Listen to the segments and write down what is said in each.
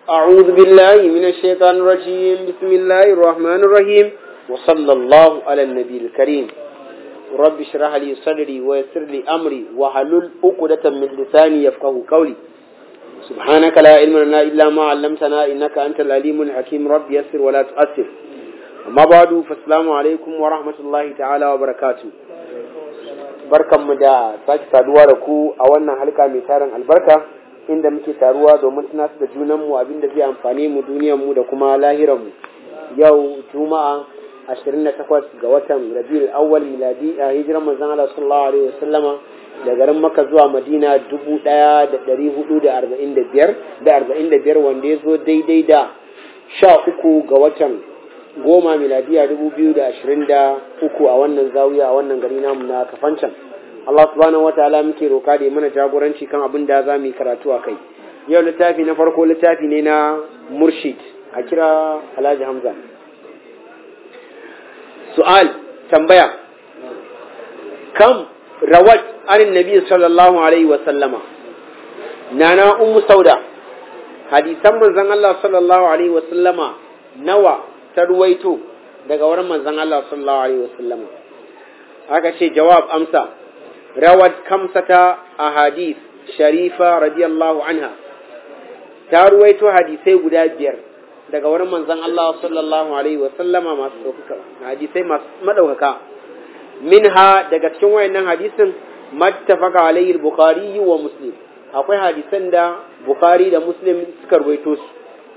أعوذ بالله من الشيطان الرجيم بسم الله الرحمن الرحيم وصلى الله على النبي الكريم رب اشرح لي صدري ويسر لي أمري وحلل عقدة من لساني يفقه قولي سبحانك لا علم لنا إلا ما علمتنا إنك أنت العليم الحكيم رب يسر ولا تؤثر أما بعد فالسلام عليكم ورحمة الله تعالى وبركاته barkanmu da sake saduwa da ku a wannan halka mai tarin albarka inda muke taruwa domin tunasu da junanmu abinda zai amfani mu duniyarmu da kuma lahiranmu yau juma'a 28 ga watan rabiul awwal miladi a hijiran manzon Allah sallallahu alaihi wasallama da garin Makka zuwa Madina 1445 da 45 wanda ya zo daidai da 13 ga watan goma miladiya 2023 a wannan zawiya a wannan gari namu na kafancan Allah subhanahu wataala muke roka da mana jagoranci kan abin da za mu yi karatu a kai yau littafi na farko littafi ne na murshid a kira alhaji hamza su'al tambaya kam rawat anin nabi sallallahu alaihi wa sallama nana ummu sauda hadisan manzon Allah sallallahu alaihi wa sallama nawa ta ruwaito daga wurin manzon Allah sallallahu alaihi wa sallama aka ce jawab amsa rawat kamsata ahadith sharifa radiyallahu anha ta ruwaito hadisai guda biyar daga wurin manzon Allah sallallahu alaihi wa sallama masu ɗaukaka hadisai masu madaukaka minha daga cikin wayannan hadisin mattafaka alaihi bukhari wa muslim akwai hadisan da bukhari da muslim suka ruwaito su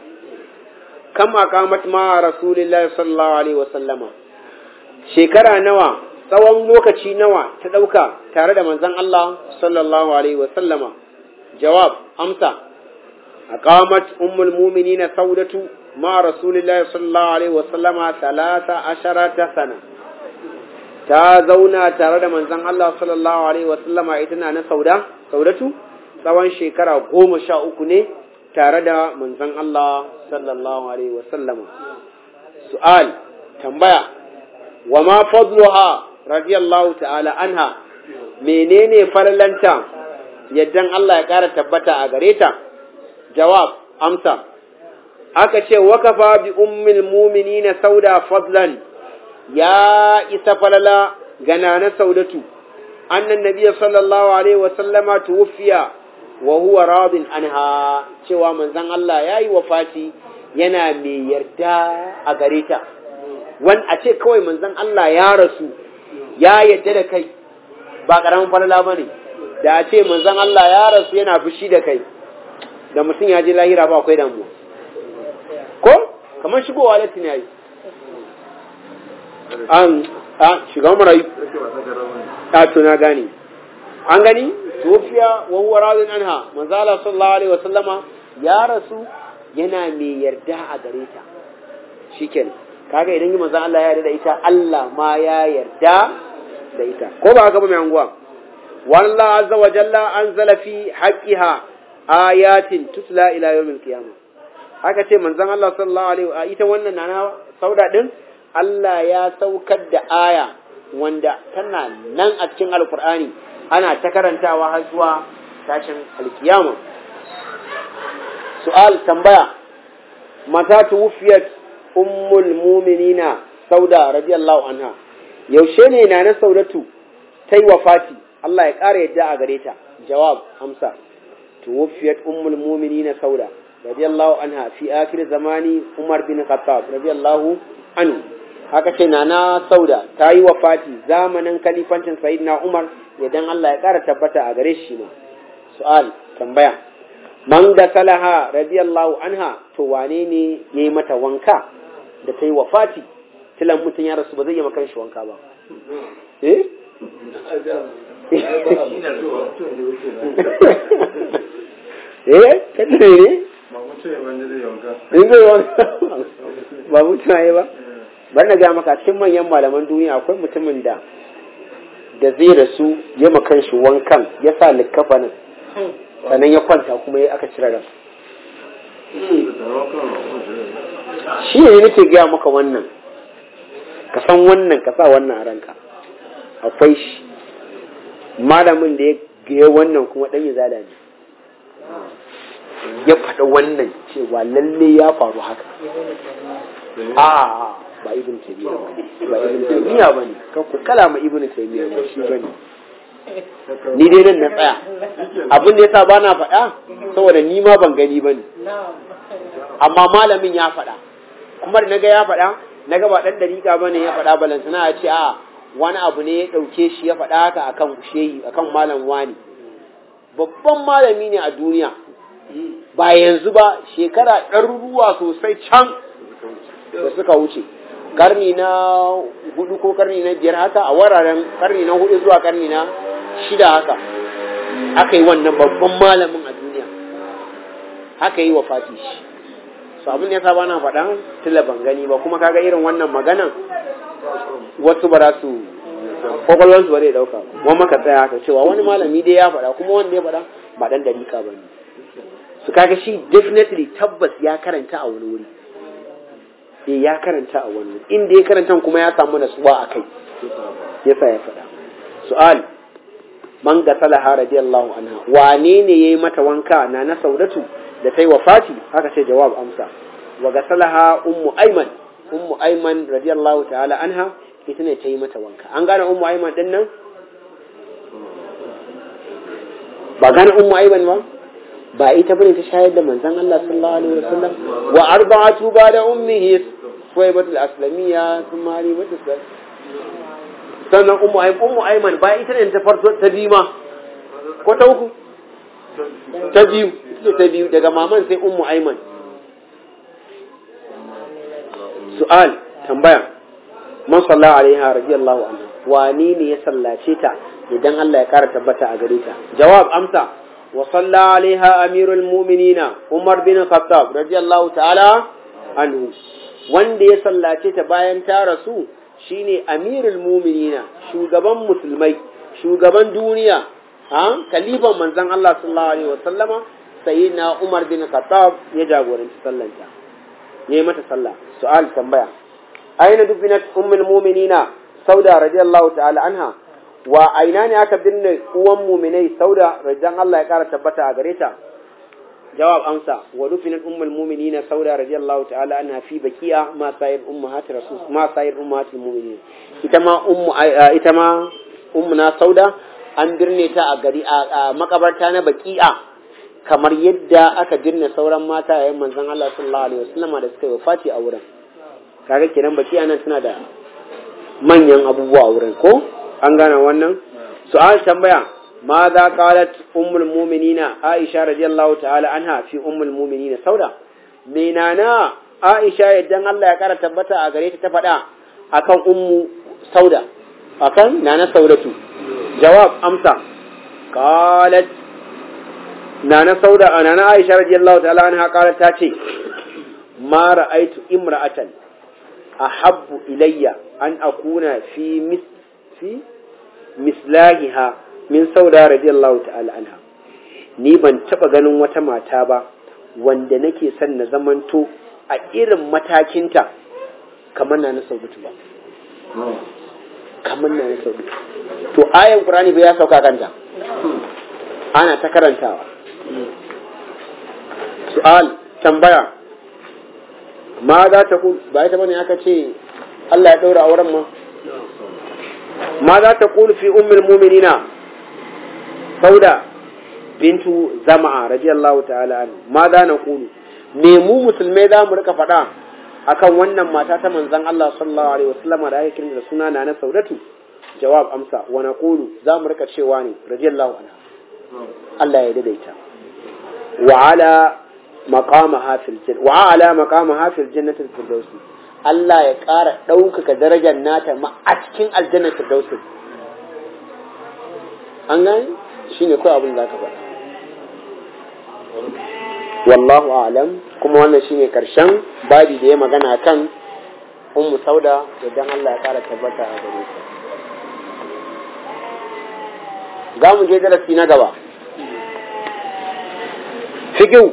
kam aqamat ma rasulillahi sallallahu alaihi wa sallama shekara nawa tsawon lokaci nawa ta ɗauka tare da manzon Allah sallallahu alaihi wa sallama jawab amsa aqamat ummul mu'minina saudatu ma rasulillahi sallallahu alaihi wa sallama talata asharata sana ta zauna tare da manzon Allah sallallahu alaihi wa sallama ita na na sauda saudatu tsawon shekara goma sha uku ne tare da manzon Allah sallallahu alaihi wa sallama su'al tambaya wa ma fadluha radiyallahu ta'ala anha menene farlanta yaddan Allah ya ƙara tabbata a gare ta jawab amsa aka ce wakafa bi ummil mu'minina sauda fadlan ya isa falala gana na saudatu annan nabiyyi sallallahu alaihi wa sallama tuwfiya wa huwa radin anha cewa manzon Allah yayi wafati yana mai yarda a gare ta wan a ce kawai manzon Allah ya rasu ya yadda da kai ba ƙaramin falala ba ne da a ce manzan Allah ya rasu yana fushi da kai da mutum ya je lahira ba akwai damuwa ko kamar shigowa latin ya yi an a shiga marayu a to na gani an gani tofiya wa huwa radin anha manzo Allah sallallahu alaihi wasallama ya rasu yana mai yarda a gare ta shikenan kaga idan yi manzo Allah ya yarda da ita Allah ma ya yarda da ita ko ba haka ba mai anguwa wallahu azza wa jalla anzala fi haqqiha ayatin tutla ila yawmil qiyamah haka ce manzon Allah sallallahu alaihi wa ita wannan nana sauda din Allah ya saukar da aya wanda tana nan a cikin alkur'ani ana ta karantawa har zuwa tashin alkiyama su'al tambaya mata tuwfiyat ummul muminina sauda radiyallahu anha yaushe ne na na saudatu ta yi wafati Allah ya ƙara yadda a gare ta jawab amsa tuwfiyat ummul muminina sauda radiyallahu anha fi akhir zamani umar bin khattab radiyallahu anhu haka ce na na sauda ta yi wafati zamanin kalifancin sayyidina umar idan Allah ya ƙara tabbata a gare shi ma su'al tambaya man da salaha radiyallahu anha to wane ne yayi mata wanka da ta yi wafati tilan mutum ya rasu ba zai yi makan shi wanka ba eh eh kada ne in zai wanka ba mutum ya ba bar na ga maka cikin manyan malaman duniya akwai mutumin da da zai rasu ya makan shi wankan ya sa likkafanin sannan ya kwanta kuma ya aka cire ran shi ne nake gaya maka wannan ka san wannan ka sa wannan a ranka akwai shi malamin da ya gaya wannan kuma ɗan izala ne ya faɗa wannan cewa lalle ya faru haka a ba ibn taymiya ba ibn taymiya bane kan ku kalama ibn taymiya ba shi bane ni dai nan na tsaya abin da yasa ba na faɗa saboda ni ma ban gani bane amma malamin ya faɗa kuma da naga ya faɗa naga ba dan dariƙa bane ya faɗa balantana ya ce a wani abu ne ya ɗauke shi ya faɗa haka akan shehi akan malam wani babban malami ne a duniya ba yanzu ba shekara ɗaruruwa sosai can da suka wuce karni na hudu ko karni na biyar haka a wararen karni na hudu zuwa karni na shida haka aka yi wannan babban malamin a duniya haka yi wa fati shi su abin da ya saba na faɗa tilla ban gani ba kuma kaga irin wannan maganan wasu ba za su kwakwalwarsu ba zai ɗauka wani maka tsaya haka cewa wani malami dai ya faɗa kuma wanda ya faɗa ba ɗan dariƙa ba ne su kaga shi definitely tabbas ya karanta a wani wuri eh ya karanta a wani wuri inda ya karanta kuma ya samu nasuwa a kai yasa ya faɗa su'al man gasalaha radiyallahu anha wane ne yayi mata wanka na na saudatu da ta yi wafati haka ce jawab amsa wa gasalaha ummu aiman ummu aiman radiyallahu ta'ala anha ita ne ta yi mata wanka an gane ummu aiman din nan ba gane ummu aiman ba ba ita bane ta shayar da manzon Allah sallallahu alaihi wasallam wa arba'atu ba da ummihi suwaibatul aslamiyya thumma halimatu sannan ummu aiman ummu aiman ba ita ne ta farko ta biyu ma ko ta uku ta biyu ita ta biyu daga maman sai ummu aiman su'al tambaya man salla alaiha radiyallahu anha wani ne ya sallace ta idan Allah ya kara tabbata a gare ta jawab amsa wa salla alaiha amirul mu'minina umar bin khattab radiyallahu ta'ala anhu wanda ya sallace ta bayan ta rasu shine amirul mu'minina shugaban musulmai shugaban duniya ha kalifan manzon Allah sallallahu alaihi wasallama sayyidina umar bin khattab ya jagoranci sallanta yayi mata sallah su'al tambaya aina dubinat ummul mu'minina sauda radiyallahu ta'ala anha wa aina ne aka binne uwan mu'minai sauda radiyallahu Allah ya kara tabbata a gare ta jawab amsa wa dufinat ummul mu'minina sauda radiyallahu ta'ala anha fi bakiya ma sayir ummahat rasul ma sayir ummahatul mu'minin ita ma ummu ita ma ummuna sauda an birne ta a gari a makabarta na baki'a kamar yadda aka birne sauran mata yayin manzon Allah sallallahu alaihi wasallam da suka yi wafati a wurin kaga kenan baki anan suna da manyan abubuwa wurin ko an gane wannan su'al tambaya ma za qalat ummul mu'minina aisha radiyallahu ta'ala anha fi ummul mu'minina sauda menana aisha yaddan Allah ya kara tabbata a gare ta ta faɗa akan ummu sauda akan nana saudatu jawab amsa qalat nana sauda nana aisha radiyallahu ta'ala anha qalat ta ce ma ra'aitu imra'atan ahabbu ilayya an akuna fi mis fi mislahiha min sauda radiyallahu ta'ala anha ni ban taba ganin wata mata ba wanda nake son na zamanto a irin matakinta kamar na na saudatu ba kamar na na saudatu to ayan qur'ani bai ya sauka kanta ana ta karantawa su'al tambaya ma za ta ku ba ita bane aka ce Allah ya daura auren ma ma za ta kulu fi ummul mu'minina sauda bintu zama'a radiyallahu ta'ala anhu ma za na kulu me mu musulmai za mu rika faɗa akan wannan mata ta manzon Allah sallallahu alaihi wasallam da ake kiran da suna na na saudatu jawab amsa wa naqulu za mu rika cewa ne radiyallahu anha Allah ya daidaita wa ala maqamaha fil jannah wa ala maqamaha fil jannati firdaus Allah ya ƙara ɗaukaka darajar nata ma a cikin aljannar firdaus an gani shine kawai abin da ka faɗa wallahu a'lam kuma wannan shine karshen babi da ya magana kan ummu sauda idan Allah ya ƙara tabbata a gare ta za mu je darasi na gaba fikiu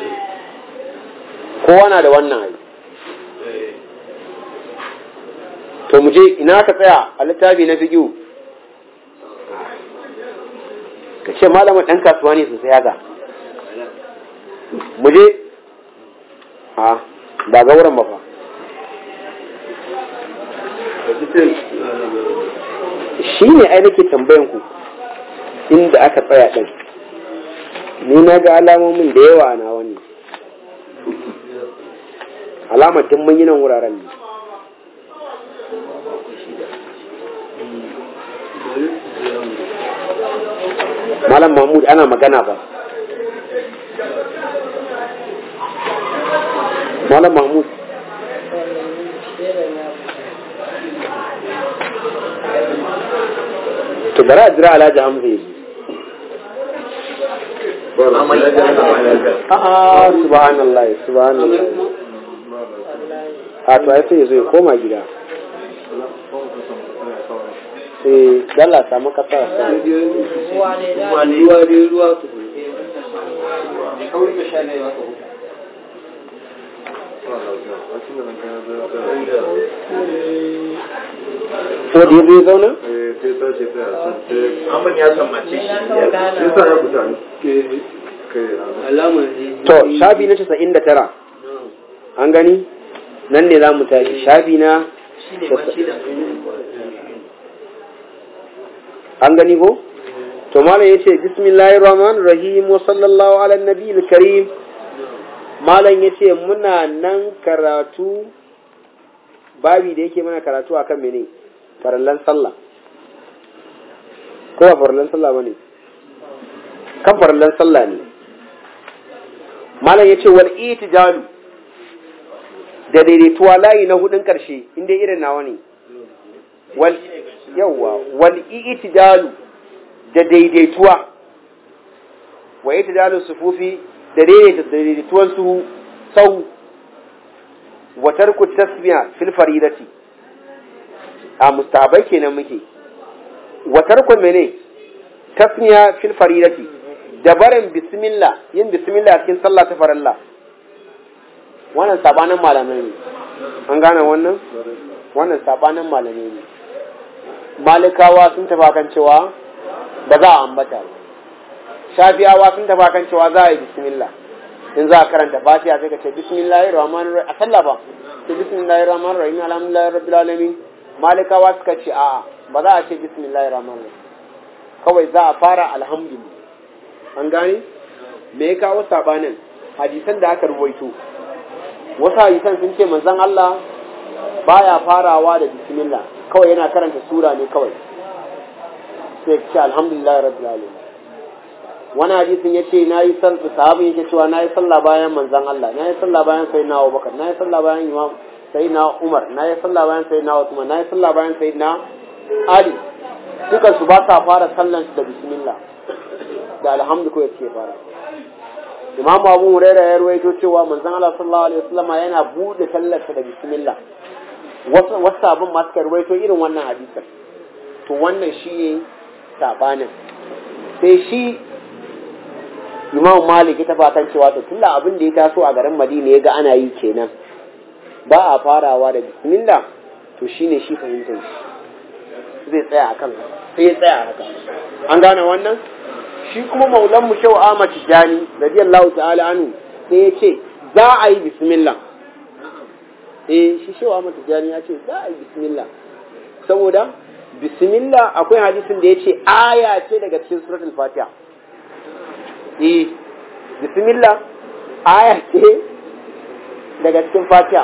kowa na da wannan ayi to mu je ina ka tsaya a littafi na fikiu ka ce malamin ɗan kasuwa ne sosai haka mu je a ba ga wurin ba fa shi ne ai nake tambayan ku inda aka tsaya ɗin ni na ga alamomin da yawa na wani alamar tun mun yi nan wuraren ne malam mahmud ana magana ba malam mahmud to bari a jira alhaji hamza yi a'a subhanallah subhanallah a to ai sai ya zo ya koma gida eh dalla samu kasa ko da zai zauna Amman ya sammace shi. to shafi na casa'in da tara an gani nan ne za mu tashi shafi na an gani ko to malam yace bismillahir rahmanir rahim wa sallallahu ala nabiyil karim malam yace muna nan karatu babi da yake mana karatu akan mene farallan sallah ko ba farallan sallah bane kan farallan sallah ne malam yace wal itijalu da daidaituwa layi na hudun karshe inda irin nawa ne wal yawa wal itijalu da daidaituwa wa itijalu sufufi da daidaita daidaituwan su sau wa tarku tasmiya fil faridati a mustahabai kenan muke wa tarku mene tasmiya fil faridati da barin bismillah yin bismillah cikin sallah ta farilla wannan sabanin malamai ne an gane wannan wannan sabanin malamai ne malikawa sun tafa kan cewa ba za a ambata ba shafiyawa sun tafa kan cewa za a yi bismillah in za a karanta fatiha sai ka ce bismillahir rahmanir rahim a sallah ba ce bismillahir rahmanir rahim alhamdulillahi rabbil alamin malikawa suka ce a'a ba za a ce bismillahir rahmanir rahim kawai za a fara alhamdulillah an gane me ya kawo sabanin hadisan da aka ruwaito wasu hadisan sun ce manzon Allah baya farawa da bismillah kawai yana karanta sura ne kawai sai ce alhamdulillah rabbil alamin wani hadisin ya ce na yi sallah sahabin yake cewa na yi sallah bayan manzan Allah na yi sallah bayan sayyidina Abubakar na yi sallah bayan imam sayyidina Umar na yi sallah bayan sayyidina Uthman na yi sallah bayan sayyidina Ali dukan su ba sa fara sallan su da bismillah da alhamdu ko yake fara Imam Abu Hurairah ya ruwaito cewa manzan Allah sallallahu alaihi wasallam yana bude sallar da bismillah wasu wasu abin ma suka ruwaito irin wannan hadisin to wannan shi ne sabanin sai shi imam malik ta fatan cewa to tunda abin da ya taso a garin madina ya ga ana yi kenan ba a farawa da bismillah to shine shi fahimtar shi zai tsaya akan sai ya tsaya haka an gane wannan shi kuma maulan mu shau Ahmad Tijani radiyallahu ta'ala anhu sai ya ce za a yi bismillah eh shi shau Ahmad Tijani ya ce za a yi bismillah saboda bismillah akwai hadisin da ya ce aya ce daga cikin suratul fatiha eh bismillah aya ce daga cikin fatiha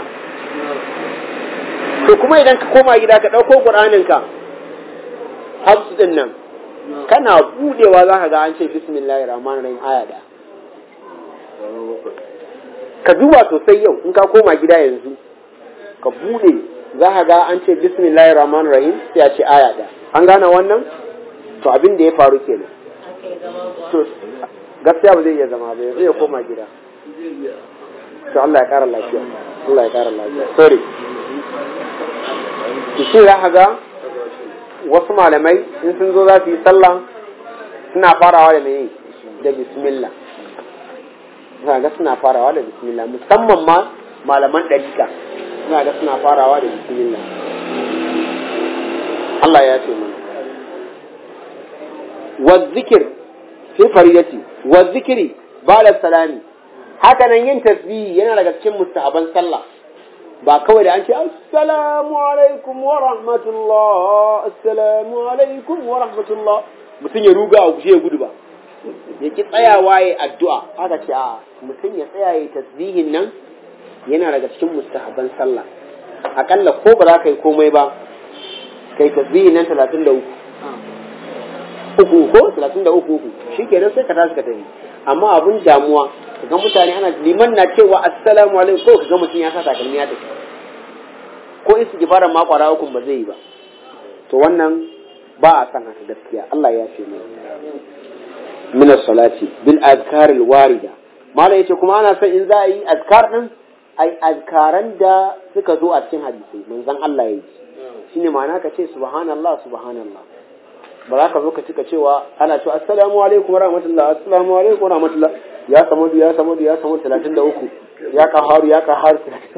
to kuma idan ka koma gida ka ɗauko ƙur'aninka hafsu din nan kana budewa za ka ga an ce bismillahir rahmanir rahim aya da ka duba sosai yau in ka koma gida yanzu ka bude za ka ga an ce bismillahir rahmanir rahim sai a ce aya da an gane wannan to abin da ya faru kenan to gaskiya ba zai iya zama ba zai koma gida to Allah ya kara lafiya Allah ya kara lafiya sorry to shi za ka ga wasu malamai in sun zo za su yi sallah suna farawa da mene da bismillah za ga suna farawa da bismillah musamman ma malaman ɗarika za ga suna farawa da bismillah Allah ya ce mana wa zikir fi fariyati wa zikiri ba'da salami haka nan yin tasbihi yana daga cikin mustahaban sallah ba kawai da an ce assalamu alaikum wa rahmatullah assalamu alaikum wa rahmatullah mutum ya ruga a gushe ya gudu ba ya ki tsayawa ya addu'a aka ce a mutum ya tsaya ya tasbihin nan yana daga cikin mustahaban sallah akalla ko ba za ka yi komai ba kai tasbihin nan talatin da uku uku ko talatin da uku uku shi kenan sai ka tashi ka tafi amma abun damuwa kaga mutane ana liman na cewa assalamu alaikum ko kaga mutum ya sa takalmi ya tafi ko istighfaran ma kwara hukun ba zai yi ba to wannan ba a san haka gaskiya Allah ya ce mu min as-salati bil azkar al-warida mala yace kuma ana son in za a yi azkar din ai azkaran da suka zo a cikin hadisi manzon Allah ya yi shine ma'ana ka ce subhanallah subhanallah ba za ka zo ka cika cewa ana cewa assalamu alaikum wa rahmatullah assalamu alaikum wa rahmatullah ya samu ya samu ya samu 33 ya kaharu ya kaharu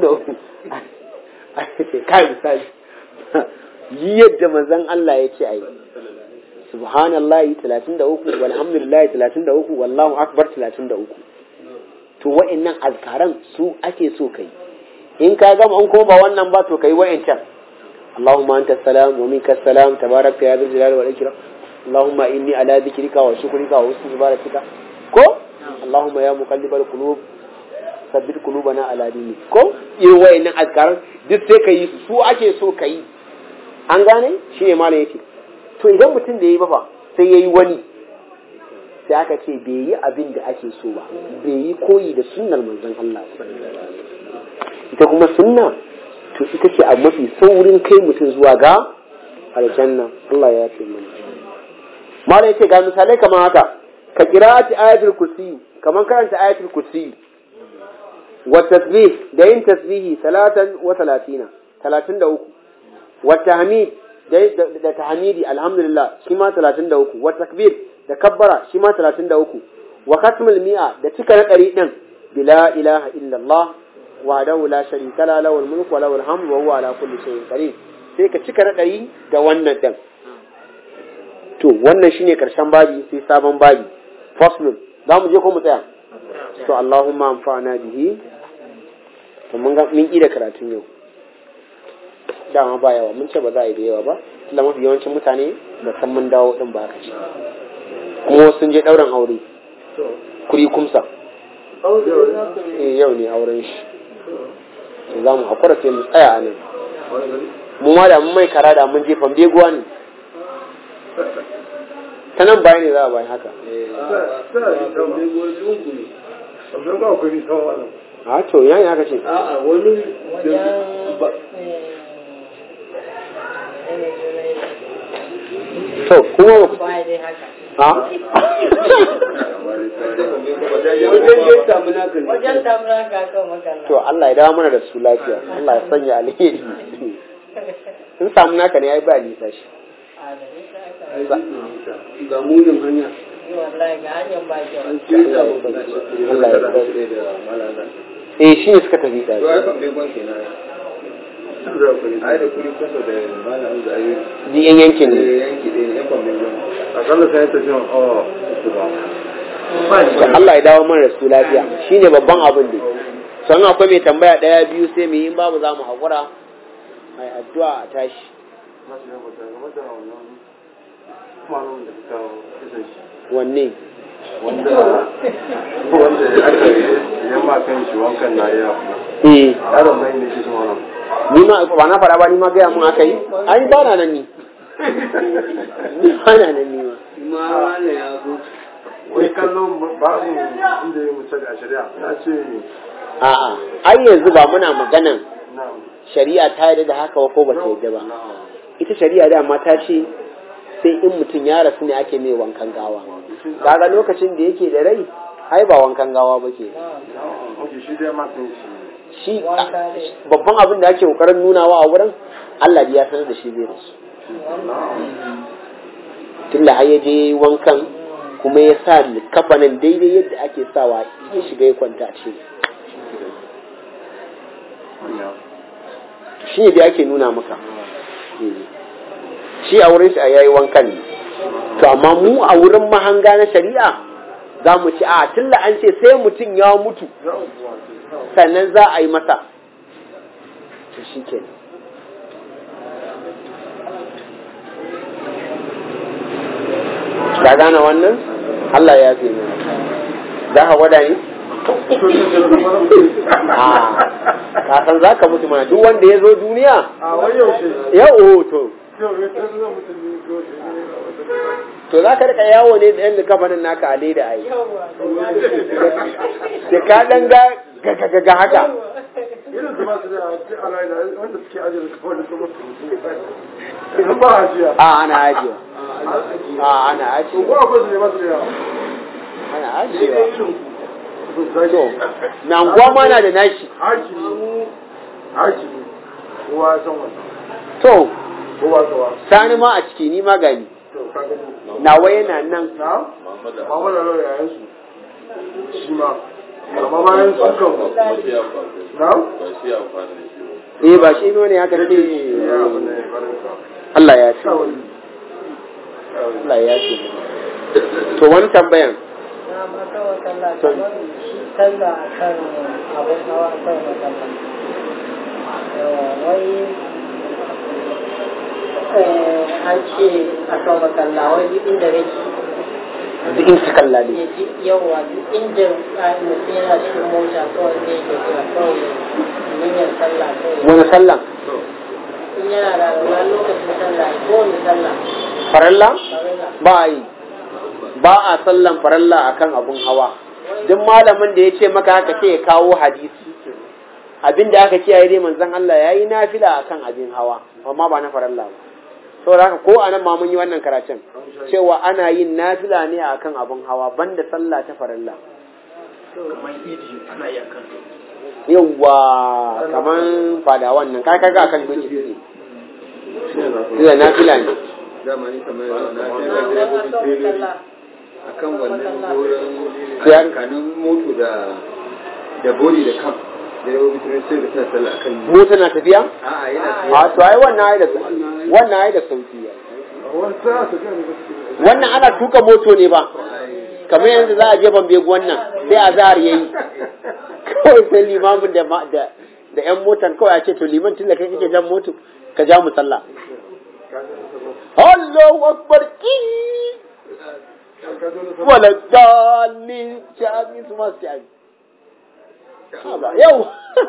33 kai misali yi yadda manzon Allah ya ce ayi subhanallahi 33 walhamdulillahi 33 wallahu akbar 33 to wa'annan azkaran su ake so kai in ka gama an ko ba wannan ba to kai wa'ancan اللهم أنت السلام ومنك السلام تبارك يا ذا الجلال والإكرام اللهم إني على ذكرك وشكرك وحسن عبادتك كو اللهم يا مقلب القلوب ثبت قلوبنا على دينك ko irin wayannan azkaran duk sai ka yi su ake so ka yi an gane shi ne malam yake to idan mutum da yayi ba fa sai yayi wani sai aka ce bai yi abin da ake so ba bai yi koyi da sunnar manzon Allah ita kuma sunna to ita ce a mafi saurin kai mutum zuwa ga aljanna Allah ya ce mana mala yace ga misalai kamar haka ka qira'ati ayatul kursi kamar karanta ayatul kursi wa tasbih da yin tasbihi salatan wa talatina talatin da uku wa tahmid da tahmidi alhamdulillah shi ma talatin da uku wa takbir da kabbara shi ma talatin da uku wa katmul mi'a da cika na ɗari ɗin bila ilaha illallah وحده لا شريك له له الملك وله الحمد وهو على كل شيء قدير sai ka cika raɗayi da wannan ɗin to wannan shine karshen babi sai sabon babi faslun za mu je ko mu tsaya to Allahumma amfana bihi to mun ga mun da karatun yau dama ba yawa mun ce ba za a yi da yawa ba tunda mafi yawancin mutane ba san mun dawo din ba ka ce kuma sun je ɗaurin aure kuri kumsa yau ne auren shi za mu haƙura sai mu tsaya a nan mu ma da mun mai kara da mun je fambeguwa ne ta nan baya ne za a bayan haka a to ya yi haka ce a wani to kuma ba ha wajen damuna ka kan makalla to Allah ya dawo mana da su lafiya Allah ya sanya alheri sun samu naka ne ai ba nisa shi ga munin hanya wallahi ga hanyar ba kyau an ce da Allah ya dawo eh shi ne suka tafi da to ai ban bai gwan kenan ai da kuri kusa da malam da ayi ji yan yankin ne yanki ɗaya ne yan ban bai gwan akalla sai ta jin awa uku ba to Allah ya dawo mana da su lafiya shine babban abin da san akwai mai tambaya daya biyu sai mu yi in babu za mu haƙura ai addu'a a tashi wanne wanda wanda aka yi yamma kan shi wankan na ya eh yaron nan ne ke shi wannan ni ma ba na fara ba ni ma gaya mun aka yi ai ba na nan ni ni ba na nan ni ma ma wani ya zo wai kallon babu inda ya mutu a shari'a ya ce a'a ai yanzu ba muna maganan na shari'a ta yarda da haka ko ba ta yarda ba na ita shari'a dama ta ce sai in mutum ya rasu ne ake mai wankan gawa kaga lokacin da yake da rai ai ba wankan gawa ba ke Oke shi dai ma kan shi shi babban abin da ake kokarin nunawa a wurin Allah ya sanar da shi zai rasu tunda har ya je wankan kuma ya sa kafanin daidai yadda ake sawa ya shiga ya kwanta ce shi ne da ake nuna maka shi a wurin shi a yayi wankan ne to amma mu a wurin mahanga na shari'a za mu ci a tilla an ce sai mutum ya mutu sannan za a yi masa to shi ke ka gane wannan Allah ya fi mana za ka gwada ni? ka san za ka mutu mana duk wanda ya zo duniya a wani yaushe yau to yau ya ta zama mutum ne ko to za ka rika yawo ne da yan kafanin naka a leda ai da ka dan ga ga ga haka irin su ba su da a rai da wanda suke ajiye su kawai da su mutu idan ba ajiya a ana ajiyewa a ana to ajiyewa ko akwai su ne ba su da yawa ana ajiyewa to to na anguwa ma na da nashi hakimi hakimi kowa ya san wannan to kowa kowa sani ma a ciki ni ma gani to ka gani nawa yana nan na Muhammad Allah ya yayin su shi ma amma bayan su kan na eh ba shi ne haka ce ya abu ne barin ka Allah ya ce kawai Allah ya ce to wani tambayan na maka wa sallah kamar shi sallah a kan abin hawa a kan masallah wai eh, an ce a kan masallah wai duk inda nake duk in su kalla ne ya ji yawa duk inda a mutum yana cikin mota kawai zai tafiya kawai niyyar sallah kawai wani sallan in yana da wani lokacin sallah ko wani sallah faralla farilla ba a yi ba a sallan faralla akan abun hawa duk malamin da ya ce maka haka ce ya kawo hadisi abin da aka kiyaye dai manzon Allah yayi nafila akan abin hawa amma ba na faralla ba saboda haka ko anan ma mun yi wannan karatun cewa ana yin nafila ne akan abun hawa banda sallah ta faralla yawwa kaman fada wannan kai kaga akan doki ne da nafila ne zamani kamar na sallah akan wannan wurin Ya- tsakanin moto da da body da kam da yawa bitin sai da tana sallah akan mota na tafiya a'a yana a to ai wannan ai da wannan ai da sauki wani sa su kan da suke wannan ana tuka moto ne ba kamar yanzu za a je ban begu wannan sai a zahar yayi kawai sai limamin da ma- da da yan motan kawai a ce to liman tun da kai kake jan moto ka ja mu sallah Allahu akbar ki wala dalli jami su ma su jami Haba, yau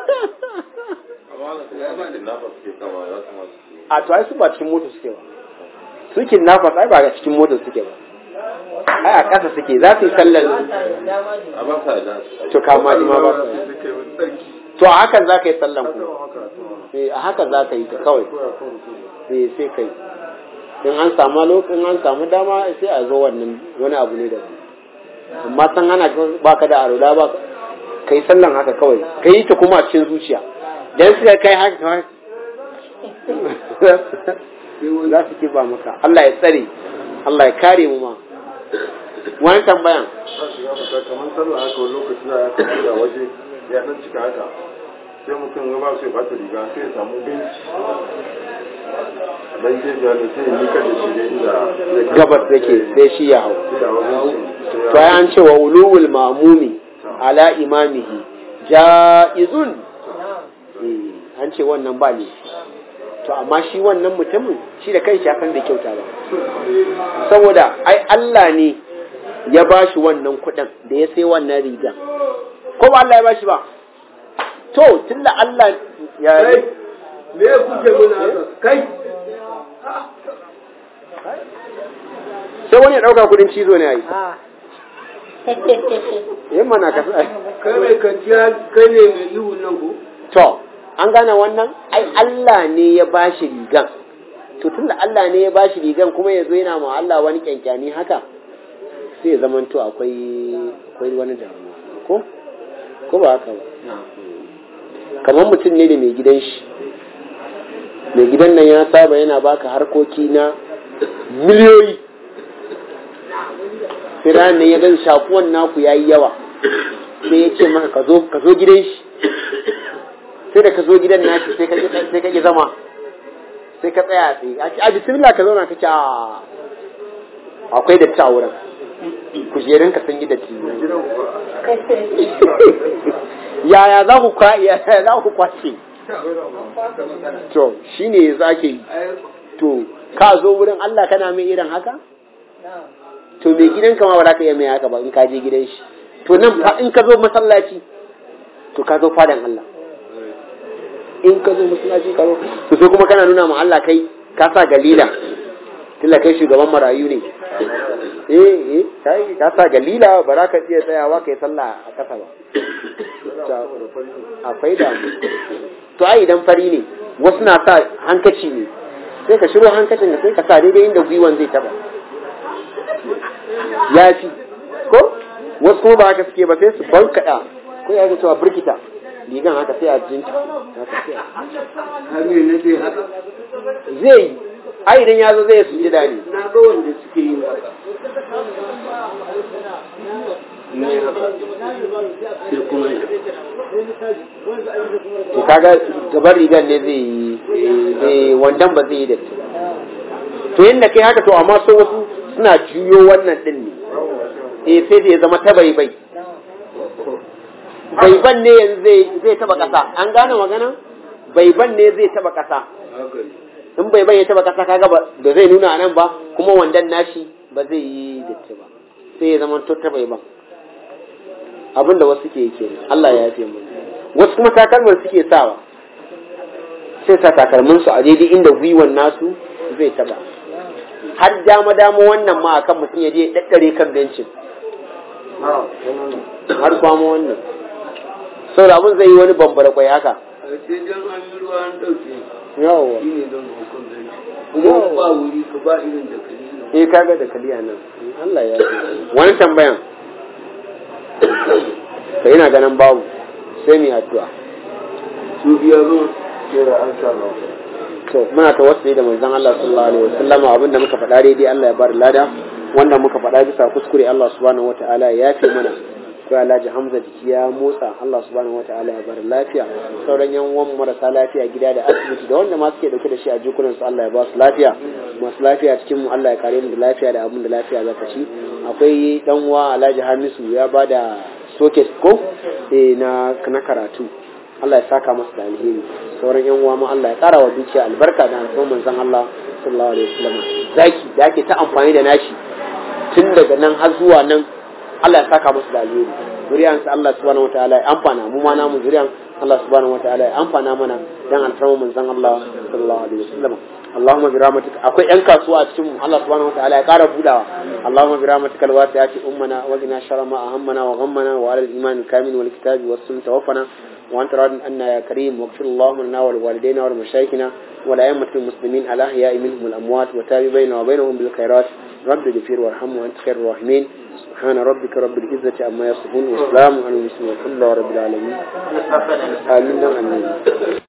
a to ai su ba cikin moto suke ba su kidnappers ai ba ga cikin moto suke ba ai a ƙasa suke za su yi sallar a ba sa da to kama ji ma ba su yi. suke wani tsarki to a hakan za ka yi sallan ku haka eh a hakan za ka yi ta kawai koya kan mutum eh sai kai in an samu lokacin an samu dama sai a zo wannan wani abu ne da amma san ana baka da arula ba kai sallan haka kawai ka yi ta kuma a cikin zuciya dan suka kai haka kawai za su kiba maka Allah ya tsare Allah ya kare mu ma wani tambayan za su ga mata kamar sallah haka wani lokaci za a tafi da waje ya dan cika haka sai mutum ya ba su ya bata riga sai ya samu benci dan gefe da sai ya nika da shi ne inda zai kai- gabas yake sai shi ya hau sai ya hau bencin sai ya to ya an ce wa ulul mamumi ala imamihi ja'izun Eh, an ce wannan ba ne to amma shi wannan mutumin shi da kai san bai kyauta ba saboda ai Allah ne ya ba shi wannan kuɗin da ya sai wannan riga ko ba Allah ya ba shi ba to tunda Allah ya me kuke muna haka kai sai wani ya ɗauka kuɗin cizo ne ai a yin mana ka kai mai kanciya kai ne mai ihu nan ko To, an gane wannan? Ai, Allah ne ya ba shi rigan. To, tunda Allah ne ya ba shi rigan kuma ya zo yana ma Allah wani kyankyani haka, sai ya zamanto akwai akwai wani damuwa. Ko? Ko ba haka ba? Kamar mutum ne da mai gidan shi. Mai gidan nan ya saba yana baka harkoki na miliyoyi. Sai ranar nan ya gan shakuwan naku ya yi yawa. Sai ya ce maka ka zo ka zo gidan shi. sai da ka zo gidan nashi sai ka ki sai ka ki zama sai ka tsaya tsaye a ce a bismillah ka zauna ka ce a akwai datti a wurin kujerun ka sun yi datti gidan ba yaya za ku kwa yaya za ku kwace to shine yanzu ake yi to ka zo wurin Allah kana mai irin haka to mai gidanka ma ba za ka iya mai haka ba in ka je gidan shi to nan fa in ka zo masallaci to ka zo fadan Allah in ka zo masallaci ka zo to sai kuma kana nuna ma Allah kai ka sa galila tilla kai shugaban marayu ne eh eh kai ka sa galila ba za ka iya tsayawa kai sallah a kasa ba akwai damu to ai idan fari ne wasu na sa hankaci ne sai ka shiro hankacin da sai ka sa daidai inda gwiwan zai taba ya fi ko wasu kuma ba haka suke ba sai su bankaɗa ko ya cewa birkita ligan haka sai a jinta haka sai a zai yi ai idan ya zo zai su ji daɗi na ga wanda suke yin haka ne haka sai kuma ya to kaga gaban rigar ne zai yi zai wandan ba zai yi datti to yadda kai haka to amma so wasu suna juyo wannan din ne eh sai da ya zama ta bai bai baiban ne yanzu zai zai taba kasa an gane magana baiban ne zai taba kasa haka ne in bai bai ya taba kasa kaga ba da zai nuna anan ba kuma wandan nashi ba zai yi datti ba sai ya zama to ta bai ban abinda wasu ke yi kenan Allah ya yafe mu wasu kuma takalman suke sawa sai sa takalmin su a daidai inda gwiwan nasu zai taba har dama dama wannan ma akan mutum ya je ya daddare kan bencin har kwamo wannan saboda abin zai yi wani bambara kwai haka a sai dan an yi ruwa an ɗauke yawa shi ne don hukun zai kuma ba wuri ka ba irin da ka yi eh kaga da kaliya nan Allah ya yi wani tambayan ka ina ganin babu sai mu yi addu'a su biya ba kera an sha Allah to muna tawassuli da manzon Allah sallallahu alaihi wasallam abinda muka faɗa daidai Allah ya bar lada wanda muka faɗa bisa kuskure Allah subhanahu wataala ya yafe mana ko Alhaji Hamza jiki ya motsa Allah subhanahu wataala ya bar lafiya sauran yan uwan marasa lafiya gida da asibiti da wanda ma suke dauke da shi a jikunan su Allah ya ba su lafiya masu lafiya cikin mu Allah ya kare mu da lafiya da abin da lafiya za ta ci akwai dan uwa Alhaji Hamisu ya bada socket ko eh na na karatu Allah ya saka masa da alheri sauran yan uwa ma Allah ya kara wa dukiya albarka da alƙawarin manzon Allah sallallahu alaihi wasallam zaki da ake ta amfani da nashi tun daga nan har zuwa nan Allah ya saka masa da alheri zuriyan sa Allah subhanahu wataala ya amfana mu ma namu zuriyan Allah subhanahu wataala ya amfana mana dan alfarma manzon Allah sallallahu alaihi wasallam Allahumma bi rahmatika akwai yan kasuwa a cikin mu Allah subhanahu wataala ya kara budawa Allahumma bi rahmatika alwasi'ati ummana wa qina sharra ma ahammana wa ghammana wa ala al-iman al-kamil wal kitabi was sunnah tawaffana وأنت راض عنا يا كريم واغفر اللهم لنا ولوالدينا ولمشايخنا ولأئمة المسلمين الأحياء منهم الأموات وتاب بيننا وبينهم بالخيرات رب اغفر وارحم وأنت خير الراحمين سبحان ربك رب العزة عما يصفون وسلام على المرسلين والحمد لله رب العالمين آمين آمين